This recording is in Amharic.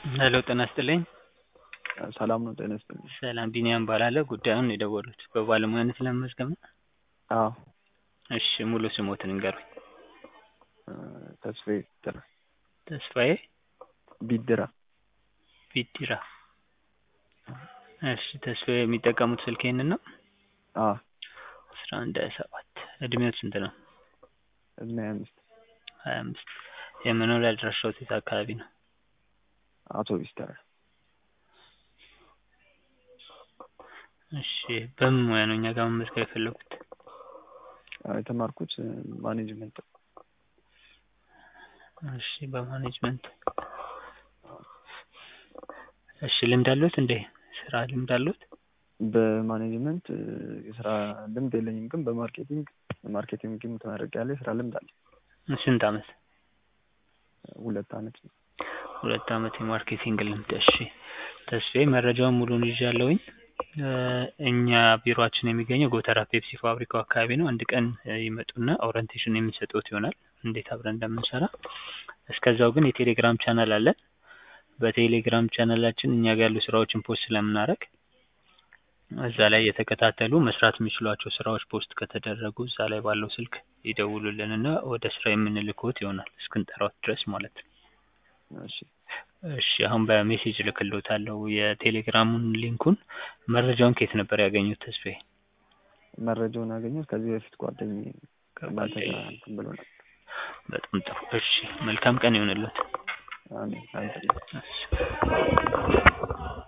ሄሎ ጤና ይስጥልኝ። ሰላም ነው። ጤና ይስጥልኝ። ሰላም ቢኒያም እባላለሁ። ጉዳዩን የደወሉት በባለሙያነት ለመመዝገብ ነው? አዎ እሺ ሙሉ ስሞትን ይንገሩኝ? ተስፋዬ ቢድራ። ተስፋዬ ቢድራ። ቢድራ። እሺ ተስፋዬ የሚጠቀሙት ስልክ ይሄንን ነው? አዎ አስራ አንድ ሀያ ሰባት እድሜዎት ስንት ነው? እድሜ ሀያ አምስት ሀያ አምስት የመኖሪያ አድራሻዎት የት አካባቢ ነው? አውቶቢስ ተራ። እሺ በምን ሙያ ነው እኛ ጋር መመዝገብ የፈለጉት? የተማርኩት ማኔጅመንት ነው። እሺ በማኔጅመንት እሺ ልምድ አለዎት እንዴ? ስራ ልምድ አለዎት? በማኔጅመንት የስራ ልምድ የለኝም፣ ግን በማርኬቲንግ ማርኬቲንግ ተመርቄያለሁ። የስራ ልምድ አለ። ስንት አመት? ሁለት አመት ነው። ሁለት አመት የማርኬቲንግ ልምድ። እሺ ተስፋዬ መረጃውን ሙሉን ይዣለሁኝ። እኛ ቢሮአችን የሚገኘው ጎተራ ፔፕሲ ፋብሪካው አካባቢ ነው። አንድ ቀን ይመጡና ኦሪንቴሽን የምንሰጥዎት ይሆናል እንዴት አብረን እንደምንሰራ። እስከዛው ግን የቴሌግራም ቻናል አለን። በቴሌግራም ቻናላችን እኛ ጋር ያሉ ስራዎችን ፖስት ስለምናደርግ እዛ ላይ የተከታተሉ መስራት የሚችሏቸው ስራዎች ፖስት ከተደረጉ እዛ ላይ ባለው ስልክ ይደውሉልንና ወደ ስራ የምንልክዎት ይሆናል እስክንጠራዎት ድረስ ማለት ነው። እሺ እሺ አሁን በሜሴጅ እልክልዎታለሁ የቴሌግራሙን ሊንኩን። መረጃውን ከየት ነበር ያገኙት ተስፋዬ? መረጃውን ያገኘሁት ከዚህ በፊት ጓደኛዬ ከእናንተ ጋር እንትን ብሎ ነበር። በጣም ጥሩ። እሺ መልካም ቀን ይሁንልዎት። አሜን። አንተ እሺ